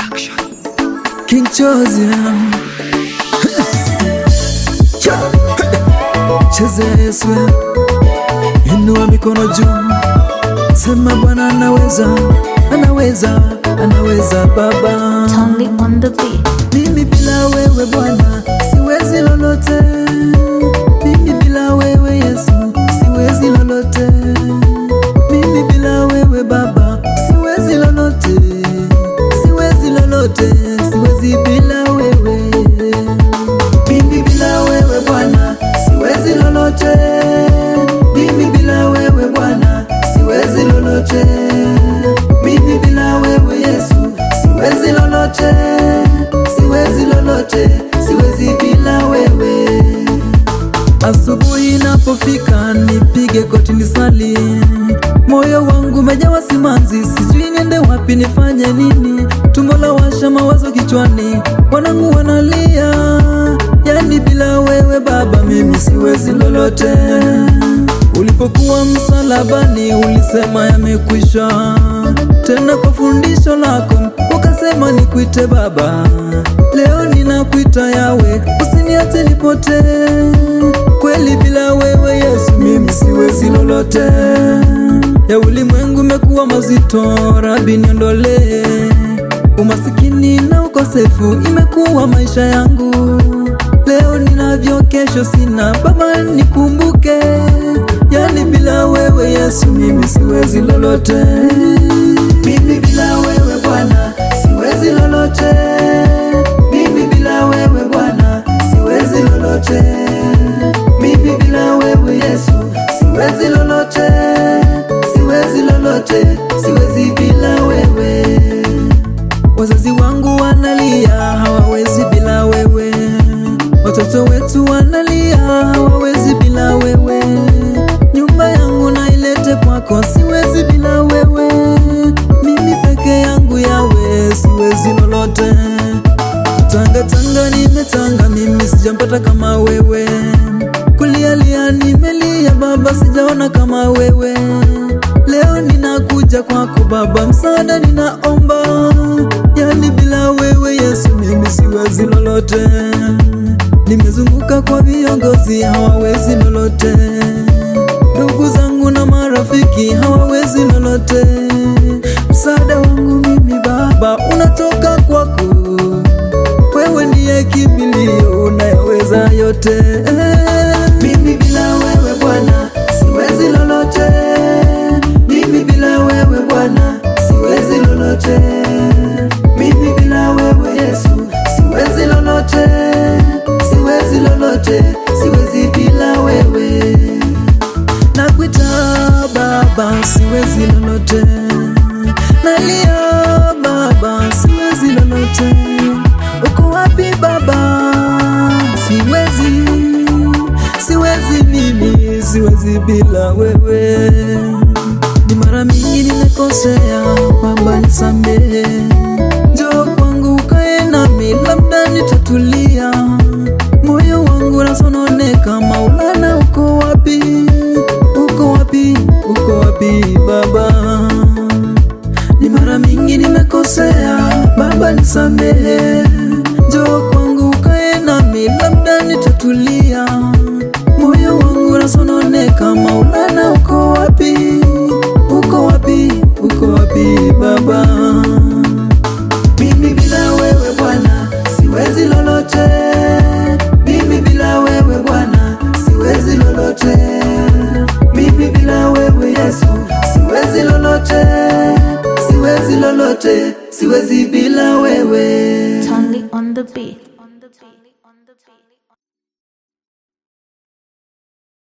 King Chosia Cheze Yesu, inua mikono juu, sema Bwana anaweza, anaweza, anaweza Baba. Totally on the beat. Mimi bila wewe Bwana siwezi lolote, mimi bila wewe Yesu siwezi lolote, mimi bila wewe Baba siwezi lolote, siwezi lolote, siwezi bila wewe, mimi bila wewe Bwana siwezi lolote, mimi bila wewe Bwana siwezi lolote, mimi bila wewe Yesu siwezi lolote, siwezi lolote, siwezi bila wewe. Asubuhi inapofika nipige koti nisali, moyo wangu umejawa simanzi, sijui niende wapi, nifanye nini? Tumbo la washa mawazo kichwani, wanangu wanalia, yani bila wewe Baba mimi siwezi lolote. Ulipokuwa msalabani ulisema yamekwisha, tena kwa fundisho lako ukasema nikuite Baba. Leo ninakuita Yawe, usiniache nipotee. Kweli bila wewe Yesu mimi siwezi lolote. Ya ulimwengu mekuwa mazito, Rabi niondolee. Umasikini na ukosefu imekuwa maisha yangu. Leo ninavyo, kesho sina, Baba nikumbuke. Yani bila wewe Yesu mimi siwezi lolote. Mimi bila wewe Bwana siwezi lolote. Mimi bila wewe Bwana siwezi lolote. Mimi bila wewe Yesu siwezi lolote. Siwezi lolote, siwezi bila wewe. Wazazi wangu wanalia, hawawezi bila wewe. Watoto wetu wanalia, hawawezi bila wewe. Nyumba yangu nailete kwako, siwezi bila wewe. Mimi peke yangu yawe, siwezi lolote. Tanga tanga nimetanga, mimi sijampata kama wewe. Kulialia nimelia, Baba, sijaona kama wewe. Leo ninakuja kwako Baba, msaada ninaomba. Yani bila wewe Yesu, mimi siwezi lolote. Nimezunguka kwa viongozi, hawawezi lolote. Ndugu zangu na marafiki hawawezi lolote. Msaada wangu mimi Baba unatoka kwako, wewe ndiye kimbilio, unayaweza yote. Mimi bila wewe Bwana siwezi lolote. Mimi bila wewe Bwana siwezi lolote. Mimi bila wewe Yesu siwezi lolote, siwezi lolote, siwezi bila wewe. Nakuita Baba, siwezi lolote. Nalia Baba, siwezi lolote. Uko wapi Baba? Siwezi, siwezi mimi, siwezi bila wewe. Ni mara mingi nimekosea, Baba nisamehe. Njoo kwangu ukae nami, labda nitatulia. Moyo wangu unasononeka, Maulana uko wapi? Uko wapi? Uko wapi Baba? Ni mara mingi nimekosea, Baba nisamehe. Njoo kwangu ukae nami, labda nitatulia. Moyo wangu unasononeka, Maulana uko wapi? Uko wapi? Uko wapi Baba? Mimi bila wewe Bwana siwezi lolote. Mimi bila wewe Bwana siwezi lolote. Mimi bila wewe Yesu siwezi lolote. Siwezi lolote, siwezi bila wewe. Totally on the beat.